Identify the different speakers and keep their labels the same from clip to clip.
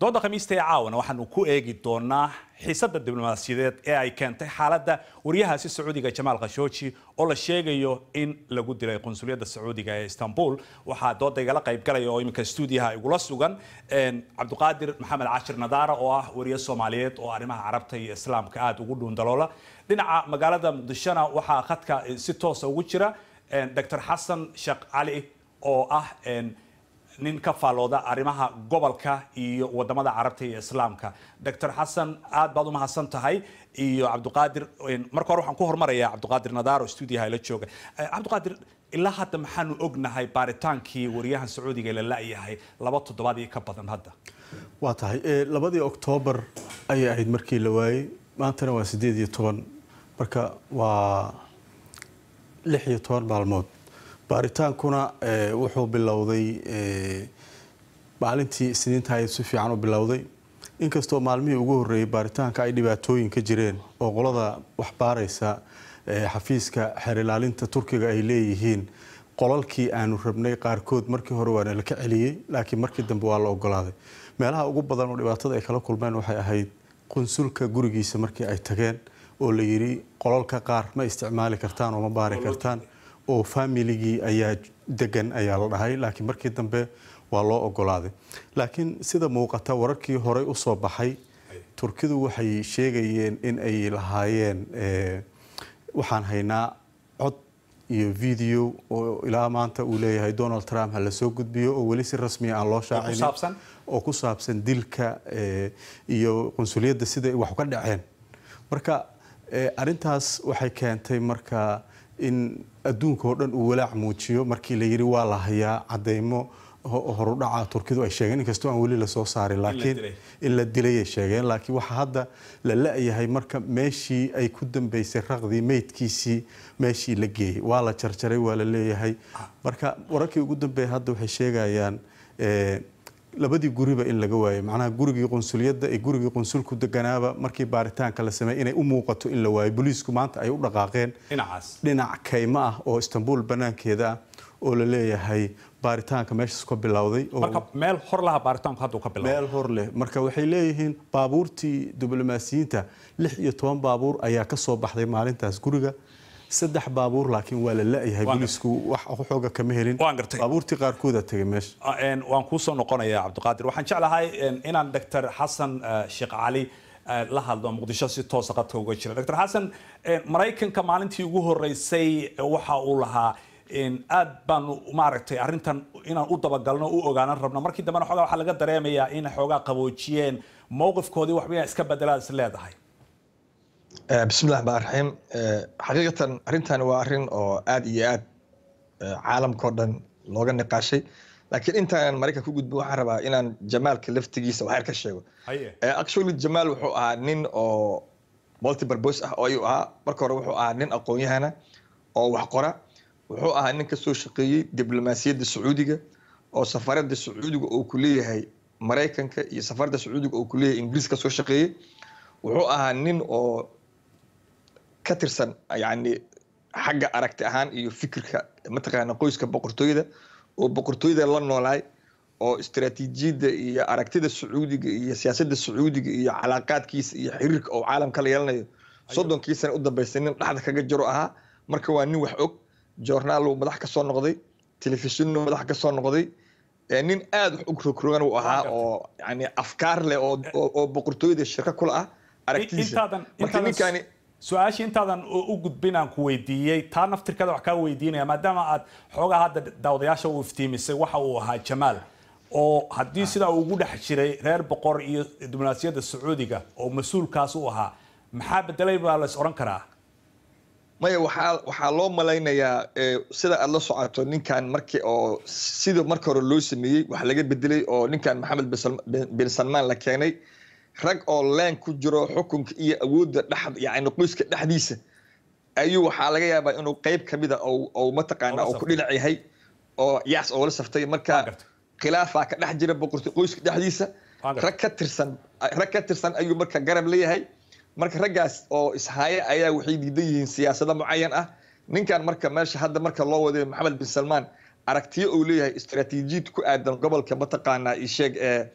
Speaker 1: dooda khamiista ee caawana waxaanu ku eegi doonaa xiisadda diblomaasiyadeed ee ay keentay xaaladda waryahaasi sacuudiga jamaal khashooji oo la sheegayo in lagu dilay qunsuliyadda sacuudiga ee istanbul waxaa dooda igala qaybgalaya oo iminka stuudiyaha igula sugan cabdiqaadir maxamed cashir nadaara oo ah wariye soomaaliyeed oo arrimaha carabta iyo islaamka aada ugu dhuundaloola dhinaca magaalada muqdishona waxaa khadka si toosa ugu jira dr xasan sheekh cali oo ah nin ka faallooda arrimaha gobolka iyo wadamada carabta iyo islaamka dr xasan aad baad u mahadsan tahay iyo cabdiqaadir marka hore waxaan ku hormarayaa cabdiqaadir nadaaro stuudiyaha ila jooga cabdiqaadir ilaa hadda maxaanu ognahay baaritaankii waryahan sacuudiga la la-yahay laba toddobaad iyo ka badan hadda
Speaker 2: waa tahay labadii oktoobar ayay ahayd markii la waayey maantana waa sideed iyo toban marka waa lix iyo toban maalmood baaritaankuna wuxuu bilowday maalintii isniinta ay si fiican u bilowday inkastoo maalmihii ugu horreeyey baaritaanka ay dhibaatooyin ka jireen oo qolada wax baaraysa xafiiska xeer ilaalinta turkiga ay leeyihiin qolalkii aanu rabnay qaarkood markii hore waana la ka celiyey laakiin markii dambe waa la ogolaaday meelaha ugu badan oo dhibaatada ay kala kulmeen waxay ahayd qunsulka gurigiisa markii ay tageen oo la yidhi qolalka qaar ma isticmaali kartaan oo ma baari kartaan oo familigii ayaa degan ayaa la dhahay laakiin markii dambe waa loo ogolaaday laakiin sida muuqata wararkii horey usoo baxay turkidu waxay sheegayeen in ay lahaayeen waxaan haynaa cod iyo video oo ilaa maanta uu leeyahay donald trump ha lasoo gudbiyo oo weli si rasmiya aan loo shaacinin oo ku saabsan dilka iyo qunsuliyadda sida wax ka dhaceen marka arintaas waxay keentay marka in adduunka oo dhan uu walaac muujiyo markii la yidhi waa la hayaa cadeymo horudhaca turkidu ay sheegeen inkastoo aan weli lasoo saarin laakiin in la dilayay sheegeen laakiin waxaa hadda la la-yahay marka meeshii ay ku dambeysay raqdii meydkiisii meeshii la geeyey waa la jarjaray waa la leeyahay marka wararkii ugu dambeeya hadda waxay sheegayaan labadii guriba in laga waayay macnaha gurigii qunsuliyadda iyo gurigii qunsulku deganaaba markii baaritaanka la sameeyey inay u muuqato in la waayo booliisku maanta ay u dhaqaaqeen dhinac kaymo ah oo istanbul banaankeeda ah oo la leeyahay baaritaanka meeshaas ka bilowday
Speaker 1: marka meel hor laha baaritaanku hadda ka bilowday
Speaker 2: meel hor leh marka waxay leeyihiin baabuurtii diblomaasiyiinta lix iyo toban baabuur ayaa ka soo baxday maalintaas guriga saddex baabuur laakiin waa la la-yahay booliisku wax xooga kama helin baabuurtii qaarkooda tegay meesha
Speaker 1: waan kuusoo noqonayaa cabdiqaadir waxaan jeclahay inaan doctor xasan sheekh cali la hadlo muqdisho si toosa qadka uga jira doctor xasan maraykanka maalintii ugu horeysay waxa uu lahaa aad baanu maaragtay arrintan inaan u dabagalno u ogaanan rabno markii dambena xoogaa waxaa laga dareemayaa in xoogaa qaboojiyeen mowqifkoodii waxba inaa iska bedelaad is leedahay
Speaker 3: bismillahi raxmaan raxiim xaqiiqatan arrintan waa arrin oo aad iyo aad caalamkao dhan looga niqaashay laakiin intaan maraykan ku gudbin waxaan rabaa inaan jamaalka laftigiisa waxyar ka sheego actually jamaal wuxuu ahaa nin oo multiburbos ah oo ayuu ahaa marka hore wuxuu ahaa nin aqoon-yahana oo wax qora wuxuu ahaa nin ka soo shaqeeyey diblomaasiyadda sacuudiga oo safaradda sacuudiga uu ku leeyahay maraykanka iyo safaradda sacuudiga uu ku leeyahay ingiriis ka soo shaqeeyey wuxuu ahaa nin oo ka tirsan yani xagga aragti ahaan iyo fikirka mataqaana qoyska boqortooyada oo boqortooyada la noolaay oo istaraatiijiyadda iyo aragtida sacuudiga iyo siyaasadda sacuudiga iyo calaaqaadkiisa iyo xiriirka oo caalamka la yeelanayo soddonkii sana u dambeysay nin dhexda kaga jiro ahaa marka waa nin wax og joornaal madax ka soo noqday telefishinnu madax ka soo noqday nin aada wax u rogrogan uu ahaa oo yani afkaar leh oo boqortooyada shirka kula ah aragtidiisa marka ninkani
Speaker 1: su-aashii intaadan u gudbin aan ku weydiiyey taa naftirkeeda wax kaa weydiinaya maadaama aad xoogaa hadda daawadayaasha u iftiimisay waxa uu ahaa jamaal oo haddii sidaa uu ugu dhex jiray reer boqor iyo diblomaasiyadda sacuudiga oo mas-uulkaas u ahaa maxaa bedelay baa la is odhan karaa
Speaker 3: maya waxaa waxaa loo malaynayaa sida aada la socoto ninkan markii oo sida marka hore loo sameeyey wax laga bedelay oo ninkan maxamed bin salmaan la keenay rag oo leen ku jiro xukunka iyo awoodda dhex yani qoyska dhexdiisa ayuu waxaa laga yaabaa inuu qeyb ka mida ou mataqaana oo ku dhinac yahay oo yaas oo la saftay marka khilaafaa ka dhex jira boqorto qoyska dhexdiisa rag ka tirsan rag ka tirsan ayuu marka garab leeyahay marka raggaas oo ishaaye ayaa waxay diidan yihiin siyaasado mucayan ah ninkan marka meesha hadda marka loo waday maxamed bin salmaan aragtiyo uu leeyahay istaraatiijiyad ku aadan gobolka mataqaanaa isheeg ee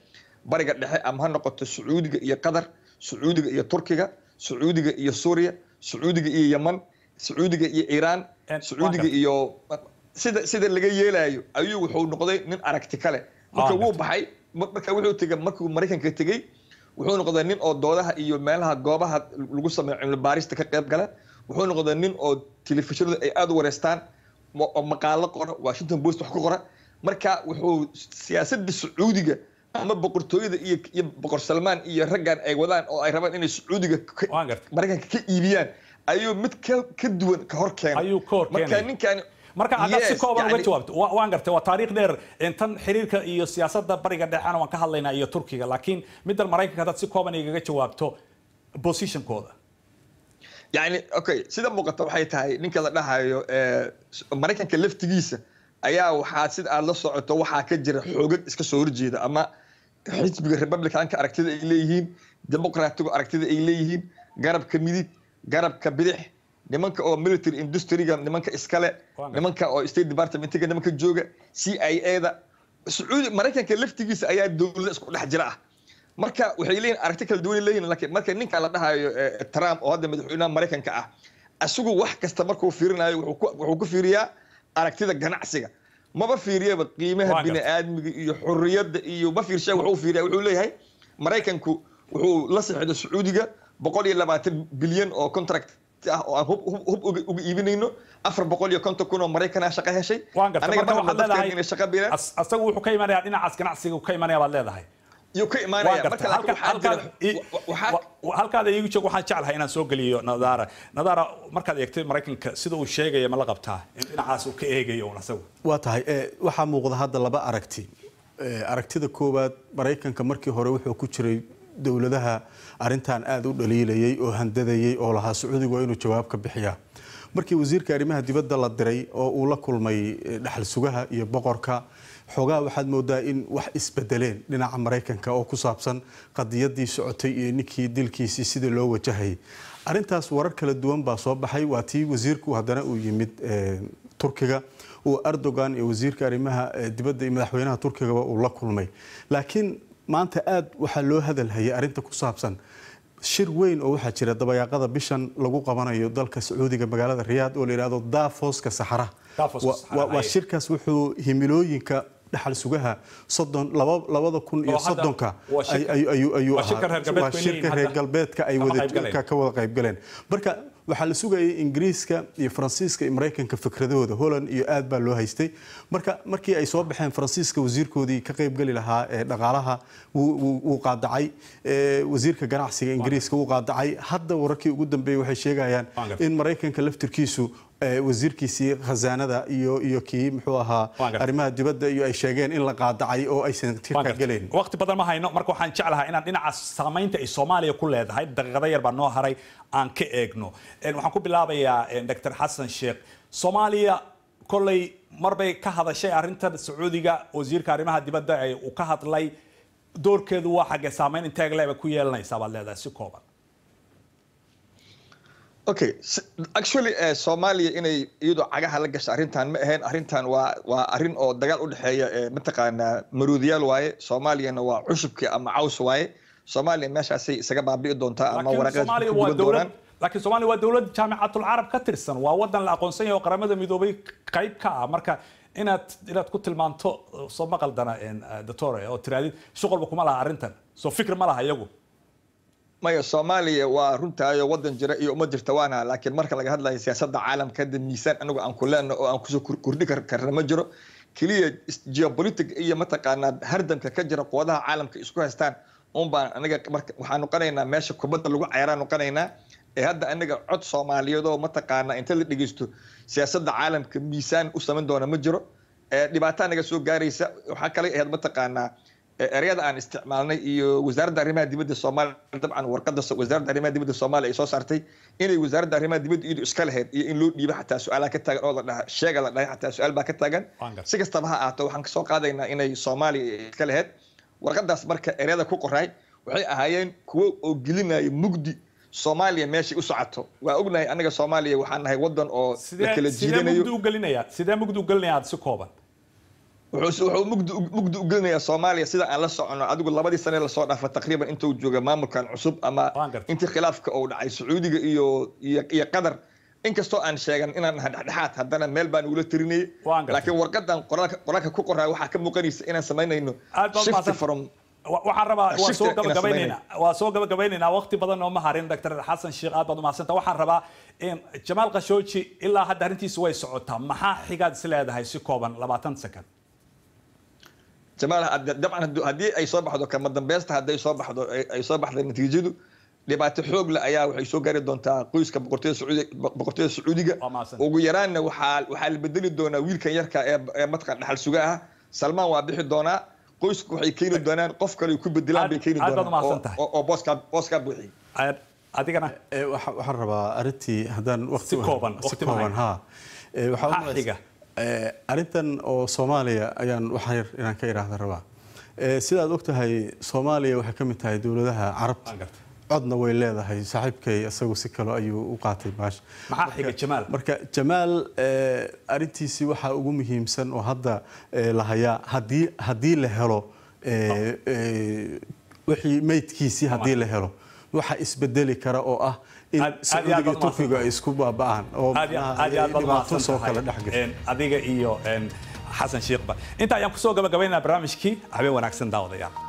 Speaker 3: bariga dhexe ama ha noqoto sacuudiga iyo qatar sacuudiga iyo turkiga sacuudiga iyo suuriya sacuudiga iyo yeman sacuudiga iyo iiraan sacuudiga iyo sida sida laga yeelayo ayuu wuxuu noqday nin aragti kale marka wuu baxay marka wuxuu tegay markuu maraykanka tegey wuxuu noqday nin oo doodaha iyo meelaha goobaha lagu sameeyo cilmi baarista ka qayb gala wuxuu noqday nin oo telefishinada ay aada u wareystaan oo maqaalo qora washington post wax ku qora marka wuxuu siyaasadda sacuudiga ama boqortooyada iyo iyo boqor salmaan iyo raggan ay wadaan oo ay rabaan inay sacuudiga maraykanka ka iibiyaan ayuu mid ka ka duwan ka hor keenay
Speaker 1: ayuu ka hor
Speaker 3: marka ninkan
Speaker 1: marka haddaad si kooban uga jawaabto waan gartay waa taariikh dheer tan xiriirka iyo siyaasadda bariga dhexena waan ka hadlaynaa iyo turkiga laakiin middan maraykanka haddaad si kooban igaga jawaabto positionkooda
Speaker 3: yani okay sida muuqata waxay tahay ninka la dhahayo maraykanka laftigiisa ayaa waxaa sida aad la socoto waxaa ka jira xoogag iska soo horjeeda ama xisbiga republicanka aragtida ay leeyihiin demoqraatigu aragtida ay leeyihiin garabka midig garabka bidix nimanka oo military industryga nimanka iskale nimanka oo state departmentiga nimanka jooga c i a da sacuudi maraykanka laftigiisa ayaa dowlada isku dhex jira ah marka waxay leeyihin aragti kala duwan leeyihin laakiin marka ninka la dhahayo trump oo hadda madaxweynaha maraykanka ah asigu wax kasta markuu fiirinayo wuxuu ku fiiriyaa aragtida ganacsiga maba fiiriyaba qiimaha bini'aadmiga iyo xurriyadda iyo ma fiirsha wuxuu fiiriya wuxuu leeyahay maraykanku wuxuu la saxiixdo sacuudiga boqol iyo labaatan bilyan oo contract ah oo aan hub hub uga iibinayno afar boqol iyo konton kun oo maraykanaa shaqo heshay
Speaker 1: anaga waxaad leedahay inay shaqo biiraan asagu wuxuu ka imanayaa dhinacaas ganacsiga ka imanaya baad leedahay
Speaker 3: yuu ka imaanaya marka
Speaker 1: halkaada iigu joog waxaan jeclahay inaan soo geliyo nadaara nadaara markaad eegtay maraykanka sida uu sheegaya ma la qabtaa in dhinacaas uu ka eegayo un asagu
Speaker 2: waa tahay waxaa muuqda hadda laba aragti aragtida koowaad maraykanka markii hore wuxuu ku jiray dowladaha arintan aada u dhaliilayay oo handadayay oo lahaa sacuudigu waa inuu jawaab ka bixiyaa markii wasiirka arrimaha dibadda la diray oo uu la kulmay dhaxal sugaha iyo boqorka xoogaa waxaad moodaa in wax isbedeleen dhinaca maraykanka oo ku saabsan qadiyadii socotay iyo ninkii dilkiisii sida loo wajahayay arintaas warar kala duwan baa soo baxay waa tii wasiirku haddana uu yimid turkiga uu erdogan iyo wasiirka arrimaha dibadda iyo madaxweynaha turkigaba uu la kulmay laakiin maanta aada waxaa loo hadalhayay arinta ku saabsan shir weyn oo waxaa jira dabayaaqada bishan lagu qabanayo dalka sacuudiga magaalada riyaad oo la yidhahdo dafoska saxara waa shirkaas wuxuu himilooyinka dhaxal sugaha soddon labada kun iyo soddonka ayuu ahaa waa shirka reer galbeedka ay ka wada qaybgaleen marka waxaa la sugayay ingiriiska iyo faransiiska iyo maraykanka fikradahooda holland iyo aad baa loo haystay marka markii ay soo baxeen faransiiska wasiirkoodii ka qaybgeli lahaa ee dhaqaalaha wuu qaadacay wasiirka ganacsiga ingiriiska wuu qaadacay hadda wararkii ugu dambeeyey waxay sheegayaan in maraykanka laftirkiisu wasiirkiisii khasaanada iyo iyo kii muxuu ahaa arrimaha dibadda iyo ay sheegeen in la qaadacay oo aysan tirka gelayn
Speaker 1: waqti badan ma hayno marka waxaan jeclahay inaan dhinaca saamaynta ay soomaaliya ku leedahay daqiiqado yar baa noo haray aan ka eegno waxaan ku bilaabayaa dr xasan sheekh soomaaliya kolley marbay ka hadashay arrintan sacuudiga wasiirka arrimaha dibadda ee uu ka hadlay doorkeedu waa xaggee saamayn inteeg leeba ku yeelanaysaa baad leedahay si kooban
Speaker 3: okay actually soomaaliya inay iyadoo cagaha la gasha arrintan ma ahayn arrintan waa waa arrin oo dagaal u dhexeeya mataqaanaa maruudiyaal waaye soomaaliyana waa cushubkii ama caws waaye soomaaliya meeshaasay isaga baabi'i doontaa ama
Speaker 1: waraqeed laakiin soomaaliya waa dowlad jaamicatul carab ka tirsan waa wadan la aqoonsan yahay oo qaramada midoobay qayb ka ah marka inaad inaad ku tilmaanto soo ma qaldana doctore oo tiraadid shuqalba kuma laha arrintan soo fikir ma laha iyagu
Speaker 3: maya soomaaliya waa runtaayo wadan jira iyo uma jirta waana laakiin marka laga hadlayo siyaasadda caalamka hadda miisaan anagu aan ku leenno oo aan kusoo kordhi karna ma jiro keliya geopolitic iyo mataqaanaa hardamka ka jira quwadaha caalamka isku haystaan un baan anaga waxaan noqonaynaa meesha kubadda lagu cayaraan noqonaynaa ee hadda anaga cod soomaaliyeed oo mataqaanaa inta la dhegeysto siyaasadda caalamka miisaan u samayn doona ma jiro dhibaato anaga soo gaaraysa waxaa kale ahayd mataqaanaa ereyada aan isticmaalnay iyo wasaaradda arrimaha dibadda soomaaliya dabcan warqadda wasaaradda arrimaha dibadda soomaaliya ay soo saartay inay wasaaradda arrimaha dibadda iyadu iska lahayd iyo in loo dhiibo xataa su-aalaa ka taagan oo la dhaha sheega la dhahay xataa su-aal baa ka taagan si kastaba ha ahaato waxaan kasoo qaadaynaa inay soomaaliya iska lahayd warqadaas marka ereyada ku qoraay waxay ahaayeen kuwo oo gelinaya mugdi soomaaliya meeshay u socoto waa ognahay anaga soomaaliya waxaan nahay wadan oo la kala jiidanayo
Speaker 1: sidee mugdi u gelinaya sidee mugdi u gelinaya aad si kooban
Speaker 3: wuxuu wuxuu mugdi u- mugdi u gelinayaa soomaaliya sida aan la socono adigu labadii sane lasoo dhaafa taqriiban intuu jooga maamulkan cusub ama
Speaker 1: Waan gartay.
Speaker 3: intii khilaafka uu dhacay sacuudiga iyo iyo iyo qatar inkastoo aan sheegan inaan nahay dhexdhexaad haddana meel baan ugula tirinayay
Speaker 1: Waan gartay.
Speaker 3: laakiin warqadan qoraalka qoraalka ku qoraa waxaa ka muuqanaysa inaan samaynayno
Speaker 1: aad baad
Speaker 3: shift
Speaker 1: mahadsan
Speaker 3: from
Speaker 1: Wa- waxaan rabaa waa
Speaker 3: Shifter
Speaker 1: soo
Speaker 3: inaan
Speaker 1: gabagabaynaynaa waa soo gabagabaynaynaa waqti badan oo ma harin dr xasan sheekh aad baad umahadsanta waxaan rabaa in jamaal khashooji ilaa hadda arrintiisu way socotaa maxaa xigaad is leedahay si kooban labaatan second
Speaker 3: jamaal hadda- dabcan haddu- haddii ay soo baxdo kama dambaysta hadday soo baxdo ay- ay soo baxda natiijadu dhibaato xoog leh ayaa waxay soo gaari doontaa qoyska boqortooyada sacuudi- boqortooyada sacuudiga
Speaker 1: Waa mahadsan.
Speaker 3: ugu yaraanna waxaa waxaa la bedeli doonaa wiilkan yarka ee ee mataqan dhaxal suga ah salmaan waa bixi doonaa qoysku waxay keeni doonaan qof kale ay ku bedelaan bay
Speaker 1: Aad-
Speaker 3: keeni
Speaker 1: aad baad
Speaker 3: doonaan
Speaker 1: umahadsan
Speaker 3: oo-
Speaker 1: tahay.
Speaker 3: oo oo booskaa booskaa buuxiy
Speaker 1: Aad- adigana
Speaker 2: Ee, waxa- waxaan rabaa arrintii haddaan waqti
Speaker 1: Si kooban,
Speaker 2: si
Speaker 1: waqti ma
Speaker 2: kooban
Speaker 1: hayo.
Speaker 2: ha Ee, waxaa u
Speaker 1: Maxaa
Speaker 2: malaysa-
Speaker 1: xiga?
Speaker 2: Ee, arrintan oo soomaaliya ayaan wax yar inaan ka idhaahda rabaa Ee, sidaad ogtahay soomaaliya waxay ka mid tahay dowladaha carabta
Speaker 1: Waan gartay.
Speaker 2: codna way leedahay saaxiibkay isagu si kale ayuu u qaatay baasha
Speaker 1: maxaa xiga jamaal
Speaker 2: marka jamaal ee, arrintiisii waxaa ugu muhiimsan oo hadda ee, la hayaa haddii haddii la helo ee, ee, wixii meydkiisii haddii la helo waxa isbedeli kara oo ah in
Speaker 1: Aad- aad iyo aad
Speaker 2: sacuudiga iyo
Speaker 1: baad
Speaker 2: turkiga ay isku baaba'aan oo
Speaker 1: aad iyo
Speaker 2: macnaha
Speaker 1: aad iyo aad baad
Speaker 2: dhibaato
Speaker 1: umahadsan
Speaker 2: soo kala
Speaker 1: tahay
Speaker 2: dhex gasho
Speaker 1: Een, adiga iyo een, xasan sheekhba inta ayaan kusoo gabagabaynaynaa barnaamijkii habeen wanaagsan daawadayaal